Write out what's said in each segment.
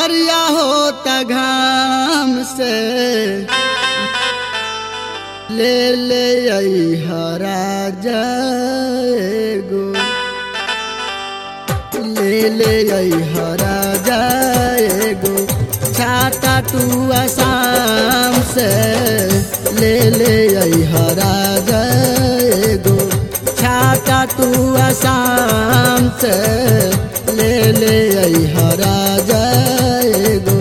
करिया होता घाम से ले ले हरा जाएगो ले ले हरा जाएगो छाता तू आसाम से ले ले हरा जाएगो छाता तू आसाम से ले ले हरा जाएगो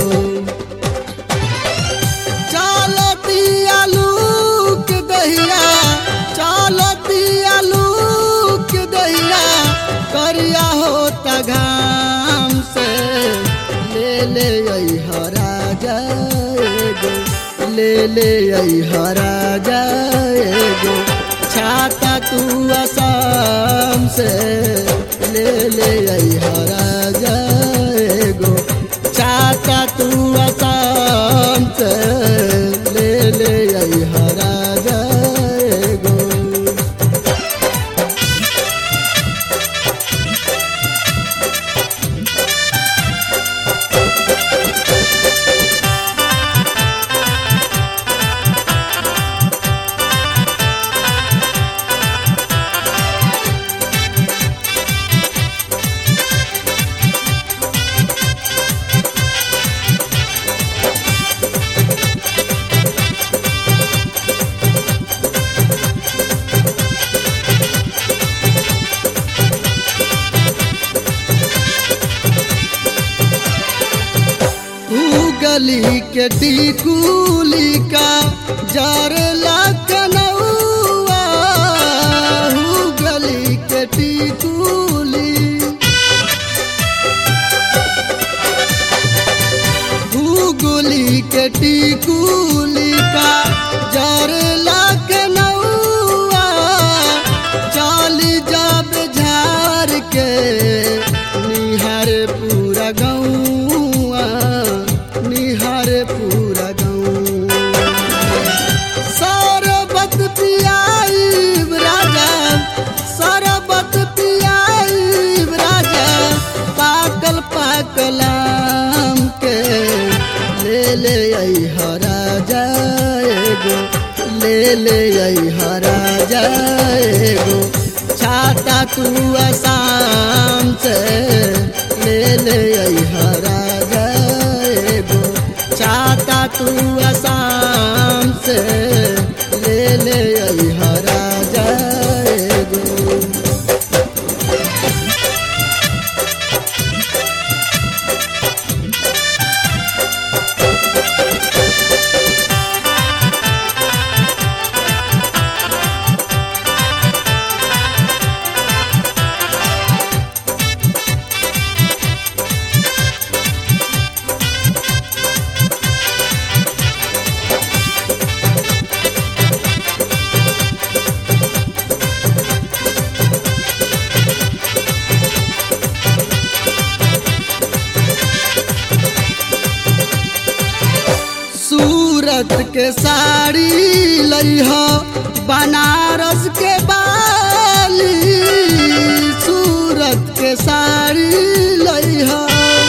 चलती आलू के दहिया चलती आलू के दहिया करिया होता घाम से ले ले हरा जाएगो ले ले हरा जाएगो छाता तू आसाम से ले ले हरा जाएगो छाता तू आसाम से ले ले हरा जाएगो तू गली के टिकुली का जर लखनऊआ हू गली के टिकुली हू गली के टिकुली का जर लखनऊआ चाल जब झार के निहार पूरा गौआ निहार पूरा गौआ सरबत पियाई राजा सरबत पियाई राजा पाकल पाकल आम के ले ले हरा जाएगो ले ले हरा जाएगो छाता तू आसाम से ले ले हरा जाएगो छाता तू आसाम से ले ले हरा जाएगो सूरत के साड़ी लइहा बनारस के बाली सूरत के साड़ी लइहा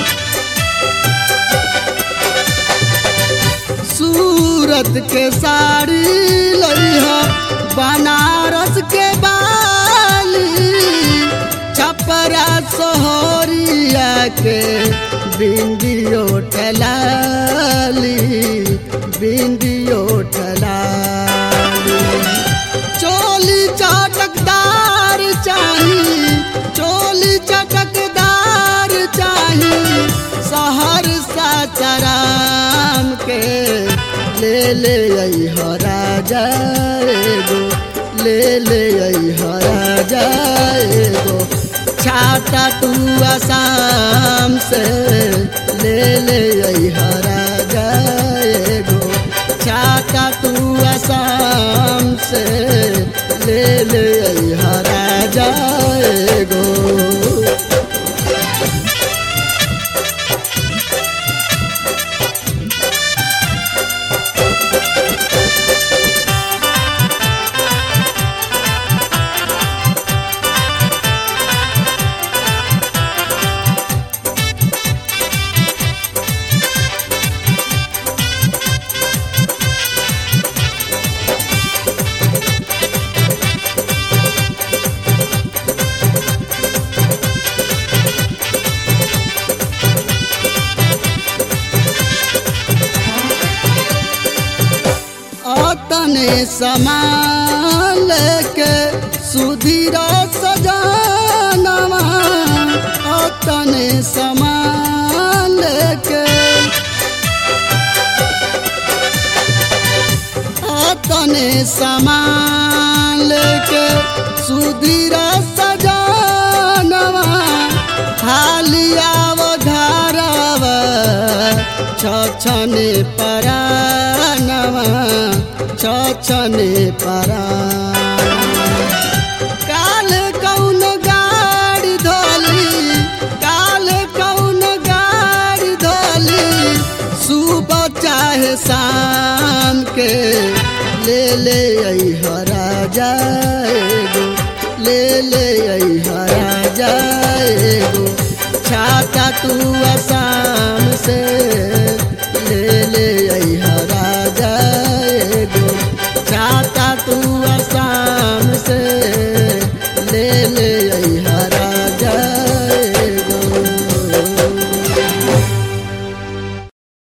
सूरत के साड़ी लइहा बनारस के बाली छपरा सोहरिया के बिंदियो टलाली बिंदियो टलाली चोली चटकदार चाही चोली चटकदार चाही सहर साचराम के ले ले हरा जाएगो ले ले हरा जाएगो छाता तू आसाम से ले ले हरा जाएगो छाता तू आसाम से ले ले हरा जाएगो अतने समान लेके सुधीर सजानवा अतने समान लेके अतने समान लेके सुधीर सजानवा हालिया घरवा छछने परानवा छछने परानवा काल कौन गाड़ी धोली काल कौन गाड़ी धोली सुबह चाहे शाम के ले ले हरा जाएगो ले ले हरा जाएगो छाता तू आसाम से ले ले हरा जाएगो छाता तू आसाम से